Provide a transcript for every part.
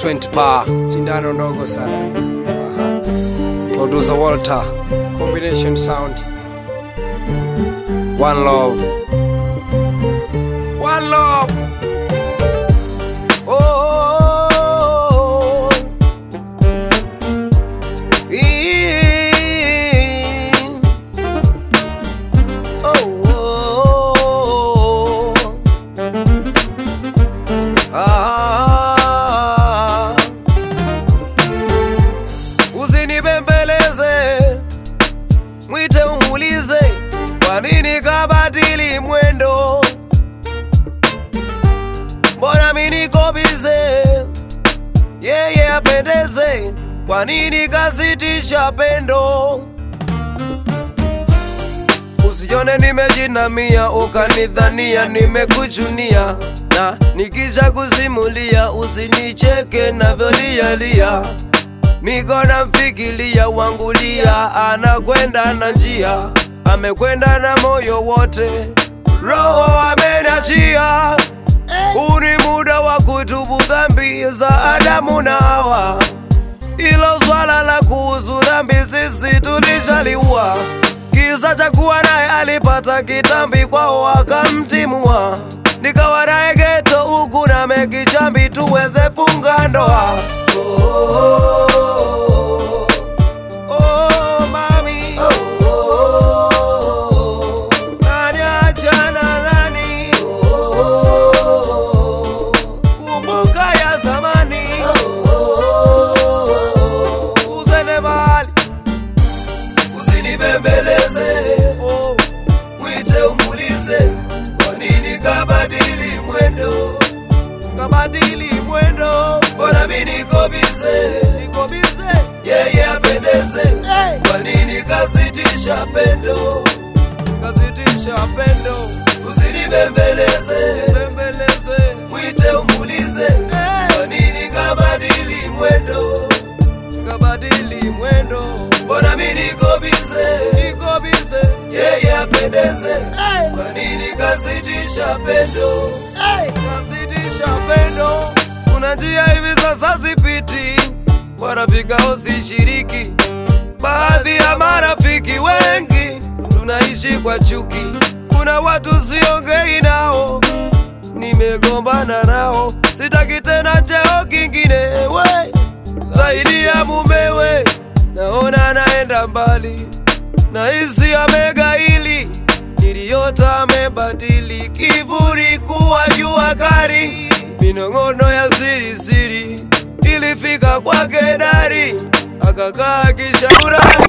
20 pa sindano ndogo sana Aha. producer Walter combination sound one love one love oh, in. oh, oh. Ah. Usinibembeleze, mwite umulize, kwa nini kabadili mwendo? Mbona mimi niko bize, yeye apendeze, kwa nini kazitisha pendo? Usione nimejinamia ukanidhania nimekuchunia, na nikisha kusimulia usinicheke navyolialia. Niko namfikiria wangulia, anakwenda na njia, amekwenda na moyo wote, roho amenachia. Huu ni muda wa kutubu dhambi za Adamu na Hawa. Ilo swala la kuhusu dhambi sisi tulishaliua. Kisa cha kuwa naye alipata kitambi kwao akamtimua, nikawa naye geto huku na mekichambi tuweze funga ndoa. Oh, oh, oh, mami. Nani achana nani? Kumbuka ya zamani. Usende mahali usinibembeleze, oh, mwite umulize, kwa nini kabadili mwendo, kabadili mwendo, mbona mi niko bize, niko bize, yeye apendeze, hey. kwa nini kasitisha pendo, kasitisha pendo, usinibembeleze, bembeleze, mwite umulize, hey. kwa nini kabadili mwendo kabadili mwendo, mbona mi niko bize, niko bize, yeye apendeze, hey. kwa nini kasitisha pendo, hey. kasitisha pendo. Kuna njia hivi sasa zipiti, wanafikao sishiriki, baadhi ya marafiki wengi tunaishi kwa chuki, kuna watu siongei nao nimegombana nao, sitaki tena cheo kingine we zaidi ya mumewe, naona naenda mbali, nahisi amegaili, niliyota amebadili, kiburi kuwa jua kari, minong'ono ya siri siri ilifika kwake dari, akakaa kishaurani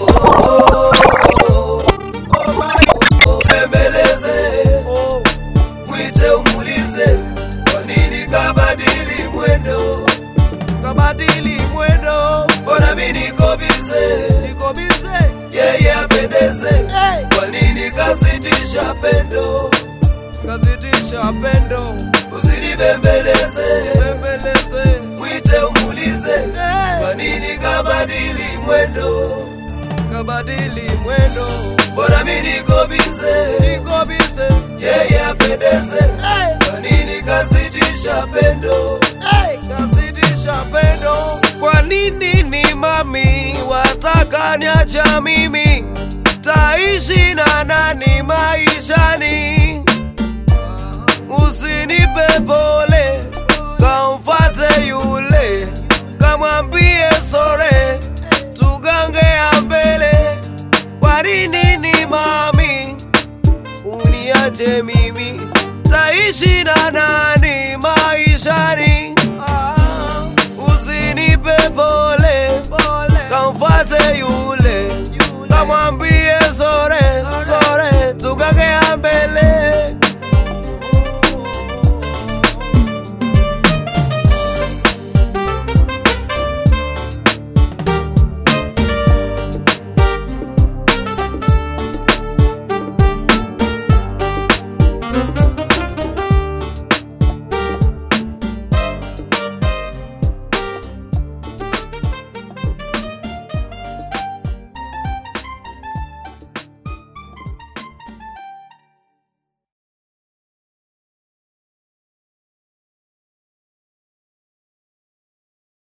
Bembeleze, oh, mwite umulize, kwa nini kabadili mwendo, kabadili mwendo, mbona mi niko bize, niko bize, yeye apendeze, hey. kwa nini kasitisha pendo, kasitisha pendo, usinibembeleze, bembeleze, mwite umulize, hey. kwa nini kabadili mwendo kabadili mwendo, mbona mi niko bize, niko bize, yeye apendeze, hey. kwa nini kasitisha pendo, hey. kasitisha pendo, kwa nini ni mami wataka niacha mimi, taishi na nani maishani? Usinipe pole, kamfate yule, kamwambie sore, tugange ya mbele. Kwa nini ni mami uniache mimi, taishi na nani?